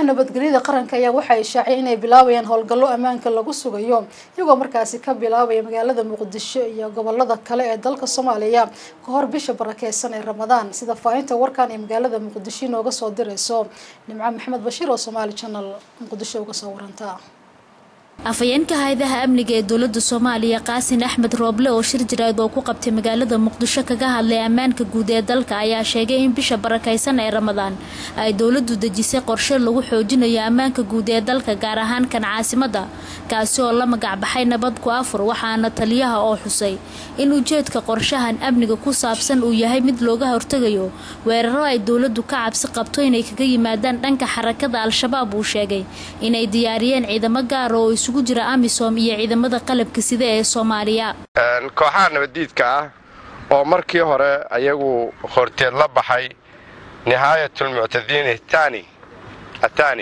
nabadgelyada qaranka ayaa waxay shaaciyay inay bilaabayaan howlgallo ammaanka lagu sugayo iyagoo markaasi ka bilaabaya magaalada muqdisho iyo gobolada kale ee dalka soomaaliya ka hor bisha barakeysan ee ramadaan sida faahinta warkan ee magaalada muqdisho inooga soo dirayso nimco maxamed bashiir oo somaali channel muqdisho uga soo waranta afhayeenka hay-adaha amniga ee dowlada soomaaliya qaasin axmed rooble oo shir jiraad oo ku qabtay magaalada muqdisho kaga hadlay ammaanka guud ee dalka ayaa sheegay in bisha barakaysan ee ramadaan ay dowladu dejisay qorshe lagu xoojinayo ammaanka guud ee dalka gaar ahaan kan caasimada kaasi oo la magacbaxay nabad ku afur waxaana taliyaha oo xusay in ujeedka qorshahan amniga ku saabsan uu yahay mid looga hortegayo weeraro ay dowladu ka cabsi qabto inay kaga yimaadaan dhanka xarakada al-shabaab uu sheegay inay diyaariyeen ciidamo gaar oo isugu jira amisom iyo ciidamada qalabka sida ee soomaaliya kooxaha nabaddiidka ah oo markii hore ayagu horteed la baxay nihaayatulmuctadiin tani atani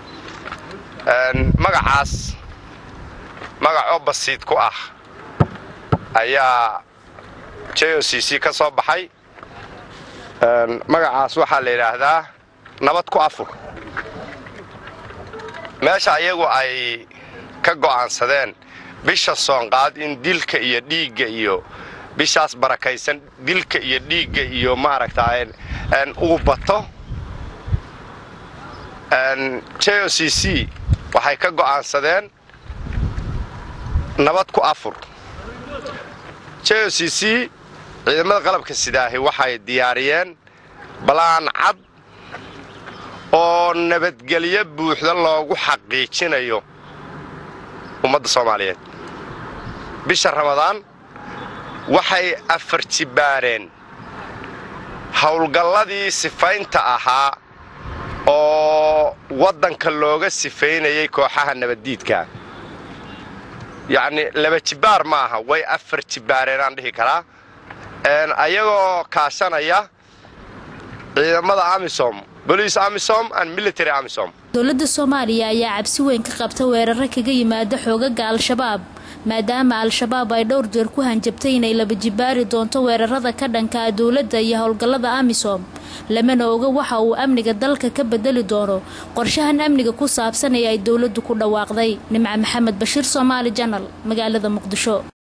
magacaas magac oo basiid ku ah ayaa j o c c ka soo baxay magacaas waxaa la yidhaahdaa nabad ku afur meesha ayagu ay ka go'aansadeen bisha soonqaad in dilka iyo dhiigga iyo bishaas barakaysan dilka iyo dhiigga iyo maaragtaa uu bato j o c c waxay ka go'aansadeen nabad ku afur j o c c ciidamada qalabka sidaahi waxay diyaariyeen balaan cad oo nabadgelyo buuxda loogu xaqiijinayo ummadda soomaaliyeed bisha ramadaan waxay afar jibbaareen howlgalladii sifaynta ahaa oo waddanka looga sifaynayay kooxaha nabaddiidka yacnii laba jibbaar ma aha way afar jibbaareen aan dhihi karaa ayagoo kaashanaya ciidamada amisom bolice amisom and military amisom dowladda soomaaliya ayaa cabsi weyn ka qabta weeraro kaga yimaada xoogaga al-shabaab maadaama al-shabaab ay dhowr jeer ku hanjabtay inay laba jibaari doonto weerarada ka dhankaa dowladda iyo howlgallada amisom lamana oga waxa uu amniga dalka ka bedeli doono qorshahan amniga ku saabsan ee ay dowladdu ku dhawaaqday nimco maxamed bashiir soomaali janal magaalada muqdisho